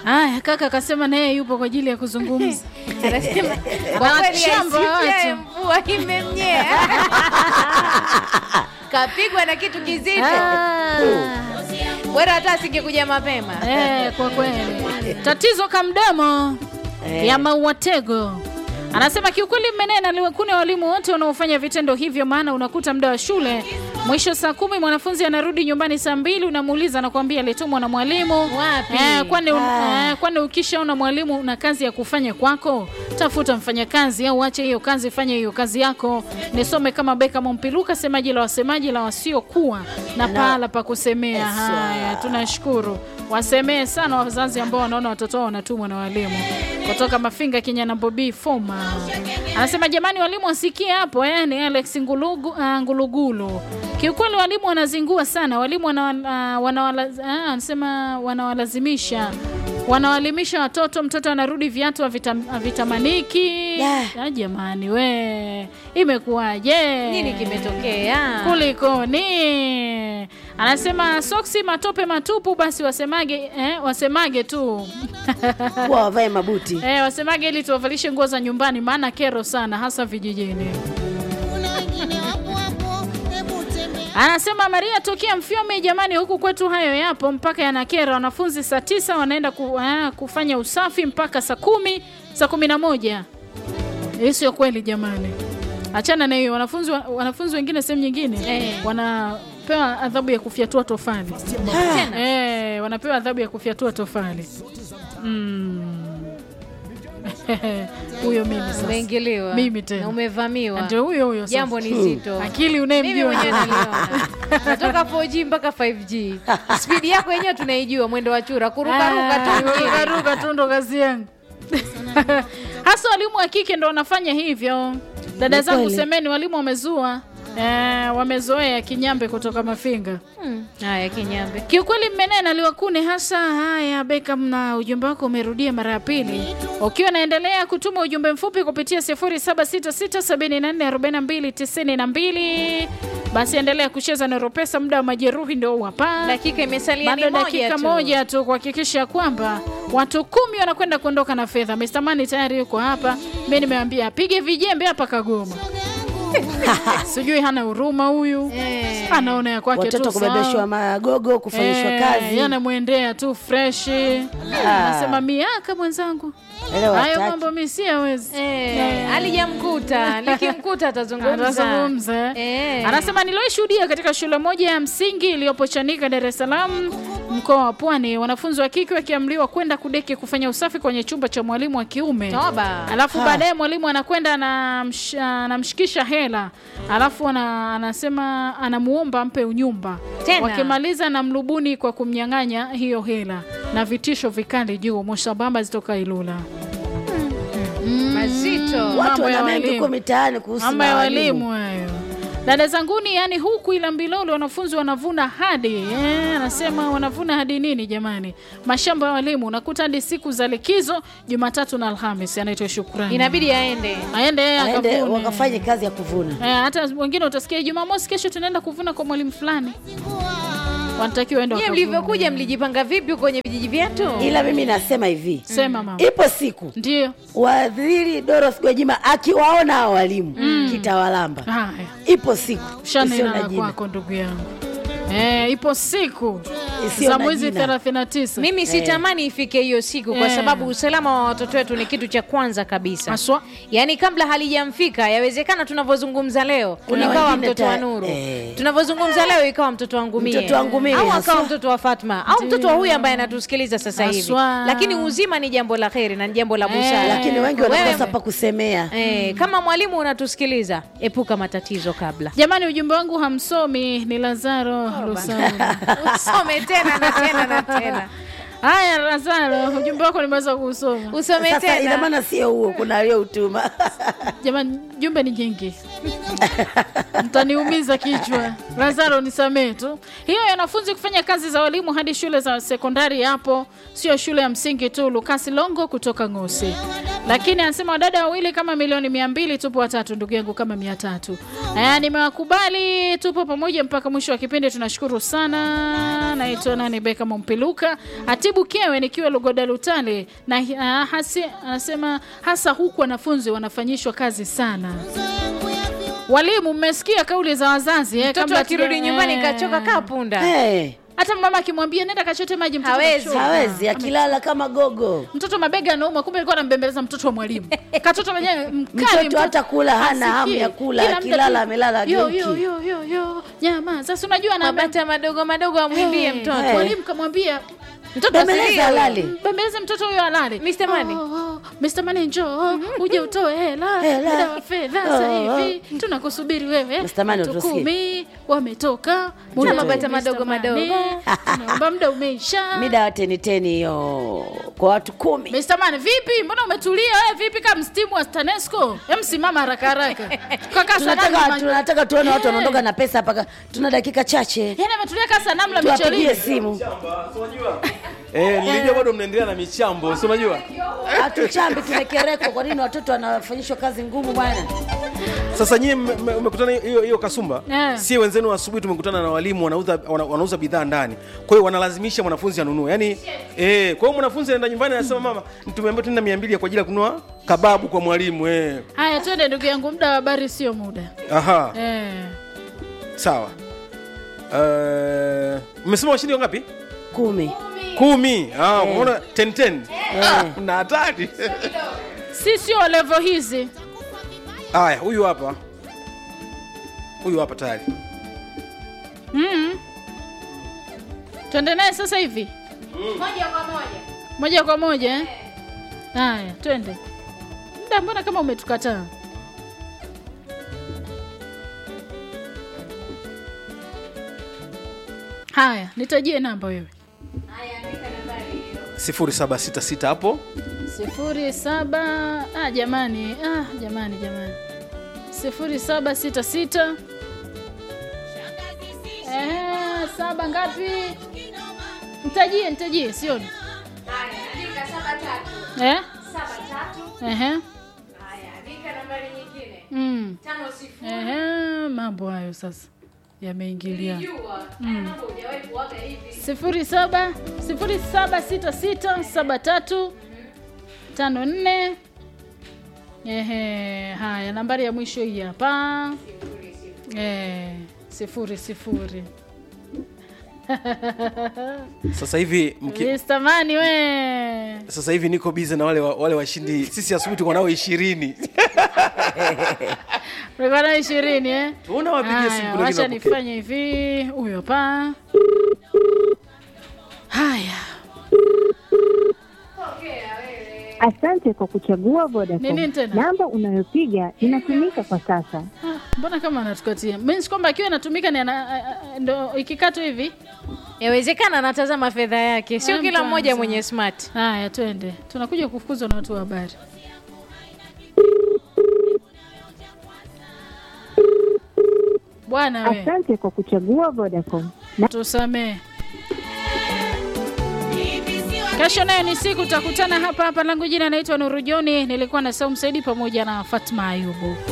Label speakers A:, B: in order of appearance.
A: Haya, kaka akasema naye yupo kwa ajili ya kuzungumza.
B: Anasema kwa kweli
A: Anawachamba
B: aisikie
A: watu.
B: mvua imemnyea. Kapigwa na kitu kizito.
A: Ah.
B: Bora hata asingekuja mapema.
A: Eh, kwa kweli tatizo kamdomo ya mauatego anasema kiukweli mmenena liwekune walimu wote wanaofanya vitendo hivyo maana unakuta muda wa shule mwisho saa kumi mwanafunzi anarudi nyumbani saa mbili unamuuliza anakuambia alitumwa na mwalimu
B: Wapi?
A: eh, kwani,
C: Ah.
A: eh, kwani ukishaona mwalimu una kazi ya kufanya kwako tafuta mfanyakazi au ache hiyo kazi fanya hiyo kazi yako nisome kama beka mompiluka semaji la wasemaji la wasiokuwa na pahala pa kusemea
C: Eswa.
A: haya tunashukuru wasemee sana wazazi ambao wanaona watoto wao wanatumwa na walimu kutoka mafinga kinyana bobi foma anasema jamani walimu wasikie hapo eh, ni alex ngulugu, uh, ngulugulu kiukweli walimu wanazingua sana walimu wana, uh, wanawala, uh, anasema wanawalazimisha wanawalimisha watoto mtoto anarudi viatu havitam- havitamaniki
C: Da.
A: Ah, jamani we imekuwaje
B: Nini kimetokea?
A: kulikoni anasema soksi matope matupu basi wasemage eh, wasemage tu
C: kuwa wavae mabuti
A: eh, wasemage ili tuwavalishe nguo za nyumbani maana kero sana hasa vijijini anasema maria tokea mfyome jamani huku kwetu hayo yapo mpaka yanakera wanafunzi saa tisa wanaenda ku, ah, kufanya usafi mpaka saa kumi saa kumi na moja hii sio kweli jamani achana na hiyo wanafunzi, wa- wanafunzi wengine sehemu nyingine
B: Eh.
A: wanapewa adhabu ya kufyatua tofali
B: Tena.
A: Eh, wanapewa adhabu ya kufyatua tofali Mm. huyo mimi sasa
B: Umeingiliwa.
A: Mimi tena.
B: Na umevamiwa.
A: ndio huyo huyo sasa.
B: Jambo ni zito.
A: akili
B: Mimi
A: unayemjua
B: mwenyewe naliona. Natoka 4G mpaka 5G. Spidi yako yenyewe tunaijua mwendo wa chura kurukaruka tu mjini.
A: kurukaruka tu ndo kazi yangu hasa walimu wa kike ndo wanafanya hivyo dada
C: Ni
A: zangu
C: kweli.
A: semeni walimu wamezua eh, wamezoea kinyambe kutoka mafinga
B: Hmm. Haya kinyambe.
A: kiukweli mmenena liwakune hasa haya beka mna ujumbe wako umerudia mara ya pili ukiwa naendelea kutuma ujumbe mfupi kupitia 0766744292 basi endelea kucheza na ropesa muda wa majeruhi ndio huu hapa
B: Dakika imesalia ni
A: bado
B: moja
A: dakika
B: tu.
A: moja tu kuhakikisha kwamba watu kumi wanakwenda kuondoka na fedha Mr. Mani tayari yuko hapa mi nimewambia apige vijembe hapa kagoma sijui hana huruma huyu
B: Eh.
A: anaona ya kwake
C: watoto
A: tu sawa.
C: kubebeshwa magogo kufanyishwa
A: Eh,
C: kazi
A: yanamwendea tu freshi anasema miaka mwenzangu
C: Elewa
A: hayo
C: hataki.
A: mambo mi siyawezi
B: Eh, alijamkuta likimkuta atazungumza.
A: atazungumza
B: Eh.
A: anasema nilioshuhudia katika shule moja ya msingi iliyopo Chanika, Dar es Salaam, mkoa wa Pwani, wanafunzi wa kike wakiamriwa kwenda kudeki kufanya usafi kwenye chumba cha mwalimu wa kiume
B: Toba.
A: alafu
C: Ha.
A: baadaye mwalimu anakwenda anamsh- anamshikisha hela alafu ana, anasema anamuomba ampe unyumba
B: Tena.
A: wakimaliza na mlubuni kwa kumnyang'anya hiyo hela na vitisho vikali juu moshabamba zitoka Ilula
B: Mazito.
A: Mambo
C: watu
A: ya
C: wana mengi
A: walimu.
C: huko mitaani kuhusu
A: Mambo ya
C: na
A: walimu hayo. Dada zanguni, yani huku ila Mbilolo wanafunzi wanavuna hadi eh, anasema wanavuna hadi nini jamani? Mashamba ya walimu unakuta hadi siku za likizo Jumatatu na Alhamis. Anaitwa Shukrani,
B: Inabidi aende.
A: aende yeye
C: aende
A: akavune.
C: wakafanye kazi ya kuvuna
A: Eh, hata wengine utasikia Jumamosi kesho tunaenda kuvuna kwa mwalimu fulani, wanatakiwa waende
B: Nyie
A: wakavune.
B: mlivyokuja mlijipanga vipi kwenye vijiji vyetu?
C: ila mimi nasema hivi
A: Sema mama,
C: ipo siku
A: ndio
C: waziri Dorothy Gwajima akiwaona hao walimu kitawalamba
A: haya.
C: ipo siku isiyo
A: Shanena
C: na
A: la
C: jina
A: kwako ndugu yangu. Eh, ipo siku
C: Isiyo
A: za
C: na
A: mwezi
C: jina.
A: 39
B: Mimi sitamani ifike hiyo siku kwa
A: Eh.
B: sababu usalama wa watoto wetu ni kitu cha kwanza kabisa.
A: haswa
B: Yaani kabla halijamfika yawezekana tunavyozungumza leo
C: Kuna
B: ikawa
C: wengine
B: mtoto wa
C: ta-
B: Nuru.
C: eh.
B: Tunavyozungumza leo ikawa mtoto wangu mie.
C: Mtoto wangu mie,
B: Au
C: haswa.
B: akawa mtoto wa Fatma au mtoto wa huyu ambaye anatusikiliza sasa hivi.
A: Haswa.
B: Lakini uzima ni jambo la kheri na ni jambo la busara.
C: lakini wengi
B: Wewe-
C: wanakosa pa kusemea
B: Eh, kama mwalimu unatusikiliza, epuka matatizo kabla.
A: Jamani, ujumbe wangu hamsomi. Ni Lazaro Lusauni.
B: Usome tena na tena na tena.
A: Haya, Lazaro, ujumbe wako nimeweza kuusoma.
B: Usome
C: sasa ina
B: tena.
C: maana sio huo kuna aliyoutuma
A: Jamani, jumbe ni jingi, mtaniumiza kichwa. Lazaro, nisamee tu. Hiyo ya wanafunzi kufanya kazi za walimu hadi shule za sekondari, hapo sio shule ya msingi tu. Lukasi Longo kutoka Ngosi. lakini anasema wadada wawili kama milioni mia mbili tupo watatu ndugu yangu kama mia tatu aya nimewakubali tupo pamoja mpaka mwisho wa kipindi tunashukuru sana naitwa nani beka mompiluka atibu kewe nikiwa lugoda lutale na uh, hasi, anasema hasa huku wanafunzi wanafanyishwa kazi sana walimu mmesikia kauli za wazazi eh,
B: mtoto
A: kabla
B: akirudi
A: hatuja-
B: nyumbani
A: eh.
B: kachoka kaa punda
C: hey,
A: hata mama akimwambia nenda kachote maji mtoto
B: Hawezi.
A: kachoka.
C: hawezi akilala kama gogo
A: mtoto mabega anauma kumbe alikuwa anambembeleza mtoto wa mwalimu katoto mwenyewe mkali
C: Mtoto hata kula hana hamu
A: asikie.
C: ya kula,
A: Kila muda
C: akilala
A: tu,
C: amelala
A: yo,
C: geuki.
A: yo, yo, yo, yo. nyama sasa unajua na
B: mabata madogo madogo amwimbie
A: Eh,
B: mtoto
C: eh.
A: mwalimu kamwambia
B: mtoto
C: Bembeleza
B: asilie.
C: alale.
A: bembeleze mtoto huyo alale
B: Mr. Money.
A: oh, oh, Mr. Money njoo uje utoe hela
C: Hela.
A: muda wa fedha
C: Oh,
A: sasa
C: oh.
A: hivi tunakusubiri wewe
C: Mr. Money,
A: Watu
C: utusikie.
A: kumi wametoka
B: Tuna
A: wa
B: mabata
A: Mr.
B: madogo
A: Money.
B: madogo.
A: tunaomba muda umeisha
C: mida wa teniteni hiyo kwa watu kumi
A: Mr. Man, vipi? Mbona umetulia wewe? Vipi kama mstimu wa Stanesco? Hem, simama haraka haraka. Kaka
C: tunataka
A: sanamu.
C: tunataka tuone watu
A: Eh.
C: wanaondoka na pesa mpaka tuna dakika chache
A: Yaani ametulia kama sanamu la
C: tuwapigie
A: Michelin.
C: simu
D: Eh, nilijua bado mnaendelea na michambo, si unajua?
C: hatuchambi tumekerekwa kwa nini watoto wanafanyishwa kazi ngumu bwana
D: Sasa nyie mme- mme- mmekutana hiyo hiyo kasumba.
A: Eh.
D: Sie wenzenu asubuhi tumekutana na walimu wanauza wana, wanauza bidhaa ndani. Kwa hiyo wanalazimisha mwanafunzi anunue. Yaani eh, kwa hiyo mwanafunzi anaenda nyumbani anasema mama, tumeambiwa tuna 200 kwa ajili ya kununua kababu kwa mwalimu eh.
A: Haya, twende ndugu yangu, muda wa habari sio muda.
D: Aha,
A: Eh.
D: sawa. Eh, mmesema washindi wangapi?
C: kumi
D: Kumi. Ah, unaona 10 10. Ah, na hatari.
A: Si sio level hizi.
D: Haya, huyu hapa. Huyu hapa tayari.
A: Mm. Twende naye sasa hivi.
B: moja kwa moja
A: Moja kwa moja eh? Haya, twende. Muda mbona kama umetukataa? Haya, nitajie namba wewe.
D: 0766 hapo.
A: sifuri saba ah, jamani ah, jamani jamani sifuri saba sita sita eh, saba ngapi mtajie mtajie sioni eh? Ehe. Mm. Ehe, mambo hayo sasa yameingilia sifuri saba sifuri saba sita sita saba tatu tano nne ehe haya nambari ya mwisho hii hapa eh, sifuri sifuri
D: Sasa hivi mki,
A: Mr. Mani we
D: sasa hivi niko busy na wale wa- wale washindi. Sisi asubuhi tuko nao 20.
A: ulikuwa na ishirini eh?
D: Tuona wapigie simu
A: Haya,
D: kuna
A: wacha
D: wengine wapokee.
A: nifanye hivi huyo pa haya
E: Asante kwa kuchagua Vodacom.
A: Nini tena?
E: Namba unayopiga inatumika kwa sasa.
A: Ah, mbona kama anatukatia means kwamba akiwa anatumika ni ana, a- a- ndo ikikatwa hivi
B: yawezekana anatazama fedha yake sio
A: Eh,
B: kila
A: mtu
B: mmoja
A: anasema.
B: mwenye smart
A: haya twende tunakuja kufukuzwa na watu wa habari bwana we
E: Asante kwa kuchagua Vodacom.
A: tusamee kesho nayo ni siku tutakutana hapa hapa langu jina naitwa nurujoni nilikuwa na saumu saidi pamoja na fatma ayubu